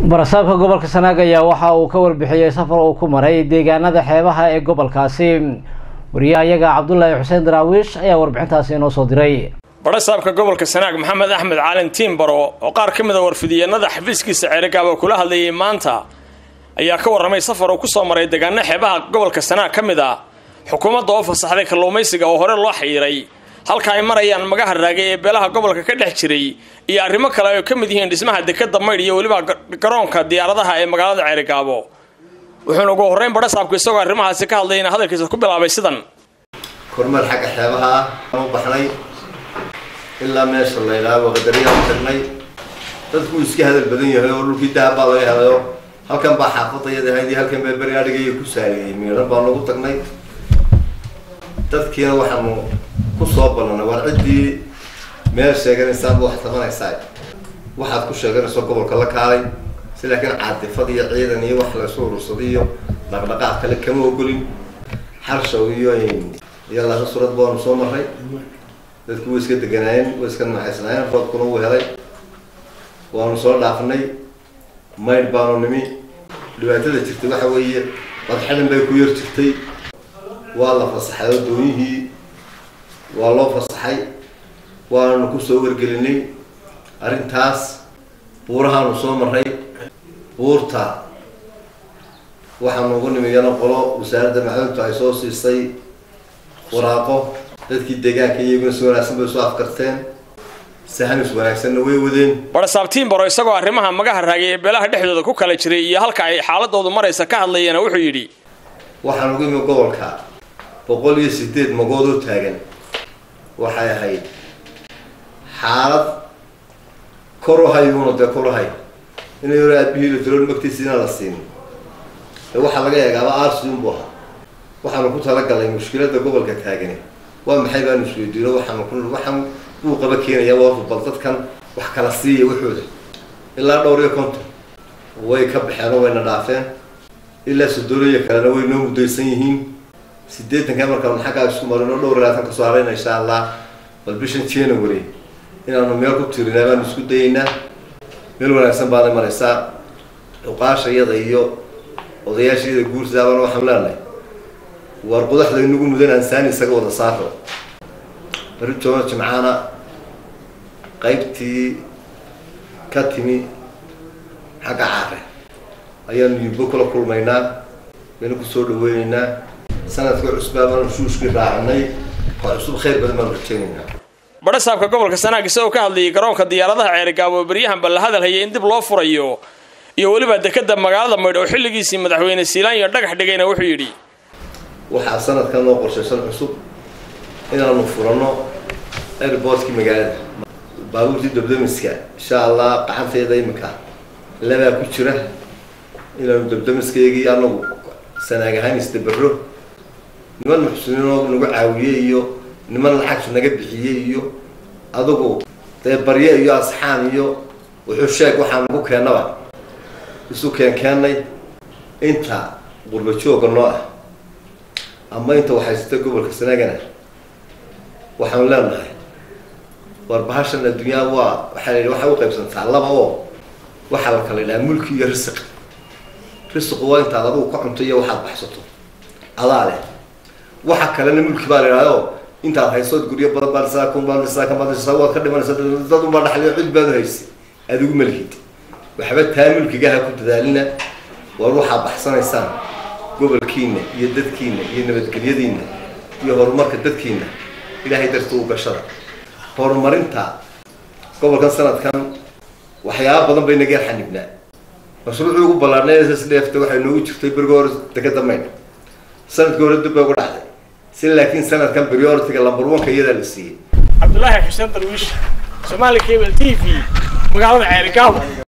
barasaabka gobolka sanaag ayaa waxa uu ka warbixiyey safar uu ku maray deegaanada xeebaha ee gobolkaasi wariyaha iyaga cabdulaahi xuseen daraawiish ayaa warbixintaasi inoo soo diray barasaabka gobolka sanaag maxamed axmed caalin tiimbaro oo qaar ka mid a warfidiyeenada xafiiskiisa ceerigaaba kula hadlayay maanta ayaa ka warramay safar uu kusoo maray deegaano xeebaha gobolka sanaag ka mid ah xukuumadda oo fasaxday kalluumaysiga oo hore loo xayiray halka ay marayaan magaha raagay ee beelaha gobolka ka dhex jiray iyo arrimo kale ay ka mid yihiin dhismaha dekeda maydh iyo weliba garoonka diyaaradaha ee magaalada ceerigaabo wuxuuna ugu horreyn barasaabku isagoo arrimahaasi ka hadlayna hadalkiisa ku bilaabay sidan kormeer xagga xeebaha ah u baxnay ilaa meesha la yidhaahdo qadariyaan tagnay dadku iska hadal badan yahay oo dhulkii dahab baa laga helayo halkan baa xaafadayada ahayd iyo halkan baa beri adhigaiyo ku saariyey miidhan baa nagu tagnay dadkiina waxaanu kusoo ballanay war ciddii meel sheeganaysaanba wax tabanaysaa waxaad ku sheeganayso gobolka la kaalay si laakiin caadifad iyo ciidan iyo wax laysu urursaday iyo dhaqdhaqaaq kale kama ogolin xarshaw iyo iyo laba surad baanu soo maray dadku way iska deganaayeen way iska naxaysnaayeen roobkuna wuu helay waanu soo dhaafnay maydh baanu nimi dhibaatada jirtay waxa weeye badxadan bay ku yar jirtay waa la fasaxay oo doonihii waa loo fasaxay waanu kusoo wargelinay arrintaas buurahaanu soo maray buurta waxaanu ugu nimi yana qolo wasaaradda macduntu ay soo siisay waraaqo dadkii deegaanka iyaguna si wanaagsan bay soo afkarteen sahamis wanaagsanna way wadeen barasaab tiimbaro isagoo arrimaha magaha raagay ee beelaha dhexdooda ku kala jiray iyo halka ay xaaladoodu maraysa ka hadlayana wuxuu yidhi waxaan ugu imi gobolka boqol iyo sideed magoodoo taagan waxay ahayd xaalad kor u hayuuna dee kor u hay inay hore aabihii la tiroon magtiisiina la siin ee waxaa laga eegaaba arsiun bu ahaa waxaanu ku talagalay mushkiladda gobolka taagani waa maxay baanu isweydiino waxaanu ku waxaan buu qaba keenaya warku bal dadkan wax kala siiya waxooda ilaa dhowr iyo konton way ka baxeen oo wayna dhaafeen ilaa sodooliya kalena way noo muddaysan yihiin sideetanka markaanu xaggaa isku marin oo dhowr ilaatan kasoo harayna insha allah bal bishan january inaanu meel ku tirinaa baanu isku dayaynaa meel wanaagsan baana maraysaa cuqaasha iyada iyo odayaasha iyada guursaabana waxaanu leenahay war qudaxda inagu mudan aansaani isaga wada saaro bari joono jimcaana qaybtii ka timi xagga caare ayaanu yubbo kula kulmaynaa baynu kusoo dhaweyneynaa sanadka cusbaa baanu shuushkii raacinay oo cusub khayr badan baanu rajeyneynaa barasaabka gobolka sanaag isagoo ka hadlayay garoonka diyaaradaha ceerigaabo beryahanba la hadal hayay in dib loo furayo iyo weliba dekeda magaalada maydh oo xilligiisii madaxweyne siilaanyo dhagax dhigayna wuxuu yidhi waxaa sanadkan noo qorshaysan cusub inaanu furano airboortkii magaalada baabuurtii dabdamiska insha allah qacanteeda imika labaa ku jira inaanu dabdamiskaygii anagu sanaag ahaan isdabero niman muxsiniin oo nagu caawiyey iyo niman lacagtu naga bixiyey iyo adugu dee barye iyo asxaan iyo wuxuu sheeg waxaa nagu keennaba isu keen keennay inta qurba jooga noo ah ama inta waxaysata gobolka sanaagana waxaanu leenahay war bahashan adduunyaa waa waxaa la yidhi waxay u qaybsantaa laba oo waxaa la kala yidhaha mulki iyo risiq risiqu waa intaad adigu ka cunto iyo waxaad baxsato adaa leh waxa kalena mulki baa la yidhahdo intaad haysood guryo badan baa dhisaa kun baa dhisaa kan baa dhisaa waad ka dhimanaysa dad unbaa dhaxliyo cid baad haysa adigu malhid waxba taa mulkigaha ku dadaalina war waxaad baxsanaysaan gobolkiina iyo dadkiina iyo nabadgelyadiina iyo horumarka dadkiina ilaahay darta u gashada horumarinta gobolkan sanadkan waxyaaba badan bay naga xanibnaa mashruucii ugu ballaarnay sdefta waxay noogu jirtay berigi hore dekeda maydh sanadkii hore dib bay ugu dhacday si laakiin sanadkan prioritiga lambar onka iyadaa la siiyey cabdulaahi xuseen darwiish somaali cable t v magaalada ceerigaabo